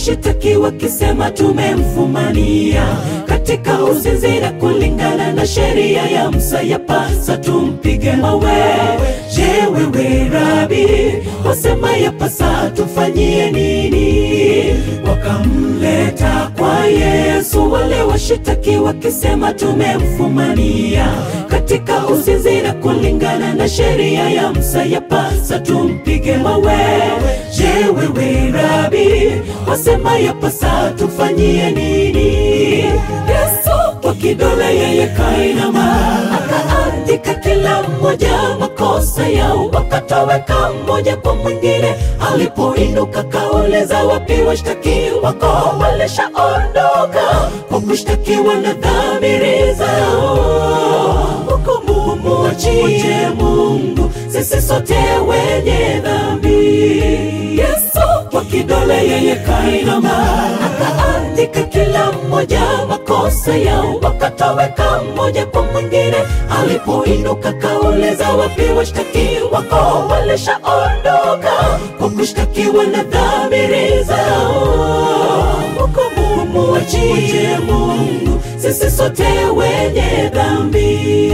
washitaki wakisema tumemfumania katika uzinzi na kulingana na sheria ya Musa yapasa tumpige mawe. Je, wewe Rabi, wasema yapasa tufanyie nini? Wakamleta kwa Yesu wale washitaki wakisema tumemfumania katika uzinzi na kulingana na sheria ya Musa yapasa tumpige mawe. Je, wewe Rabi, wasema yapasa tufanyie nini? Yesu kwa kidole yeye kainama akaandika kila mmoja makosa yao, wakatoweka mmoja kwa mwingine. Alipoinuka kauliza, wapi washtaki wako? Walishaondoka kwa kushtakiwa na dhamiri zao. Hukumu muachie Mungu, sisi sote wenye dhambi. Yesu kwa kidole yeye kainama akaandika kila mmoja makosa yao, wakatoweka mmoja kwa mwingine. Alipoinuka kauliza, wapi washtaki wako? Walishaondoka kwa kushtakiwa na dhamiri zao. Hukumu muachie Mungu, sisi sote wenye dhambi.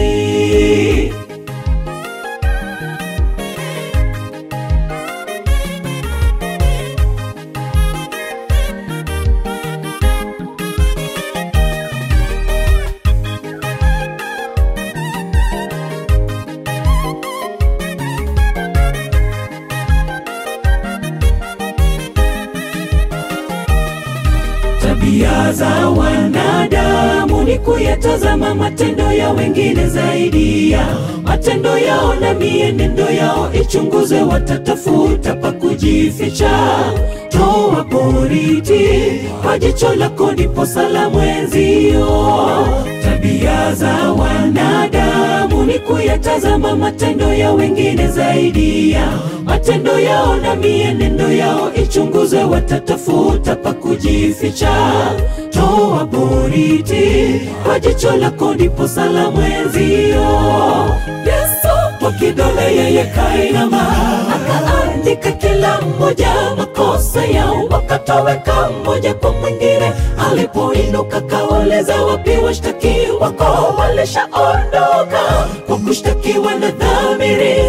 Tabia za wanadamu ni kuyatazama matendo ya wengine zaidi ya matendo yao, na mienendo yao ichunguzwe, watatafuta pa kujificha. Toa boriti kwa jicho lako, ndipo salamu mwenzio. Tabia za wanadamu ni kuyatazama matendo ya wengine zaidi ya matendo yao, na mienendo yao ichunguzwe, watatafuta pa kujificha. Toa boriti kwa jicho lako, ndipo salamu mwenzio. Yesu kwa kidole yeye kainama akaandika kila mmoja makosa yao, wakatoweka mmoja kwa mwingine. Alipoinuka kauliza, wapi washtaki wako? Walishaondoka kwa kushtakiwa na dhamiri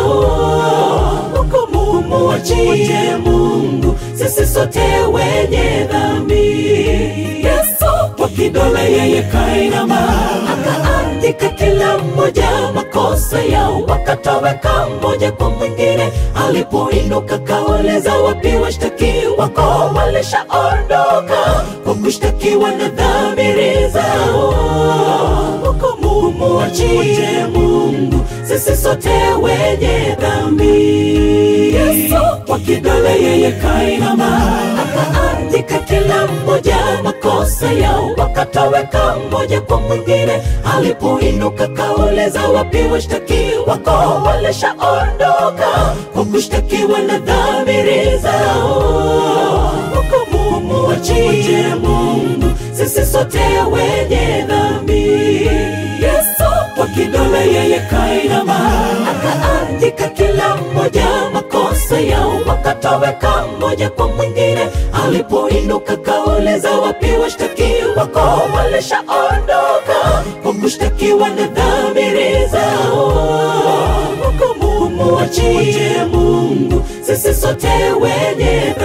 zao. Hukumu muachie Mungu, sisi sote wenye dhambi. Yesu kwa kidole yeye kainama akaandika kila mmoja makosa yao, wakatoweka mmoja kwa mwingine. Alipoinuka kauliza, wapi washtaki wako? Walishaondoka kwa kushtakiwa na dhamiri zao. Hukumu muachie Mungu, sisi sote wenye dhambi. Yesu kwa kidole yeye kainama akaandika kila mmoja makosa yao, wakatoweka mmoja kwa mwingine. Alipoinuka kauliza, wapi washtaki wako? Walishaondoka kwa kushtakiwa na dhamiri zao. Hukumu muachie Mungu, sisi sote wenye dhambi. Yesu kwa kidole yeye kainama akaandika kila mmoja makosa yao, wakatoweka mmoja kwa mwingine. Alipoinuka kauliza, wapi washtaki wako? Walishaondoka kwa kushtakiwa na dhamiri zao. Hukumu muachie Mungu, sisi sote wenye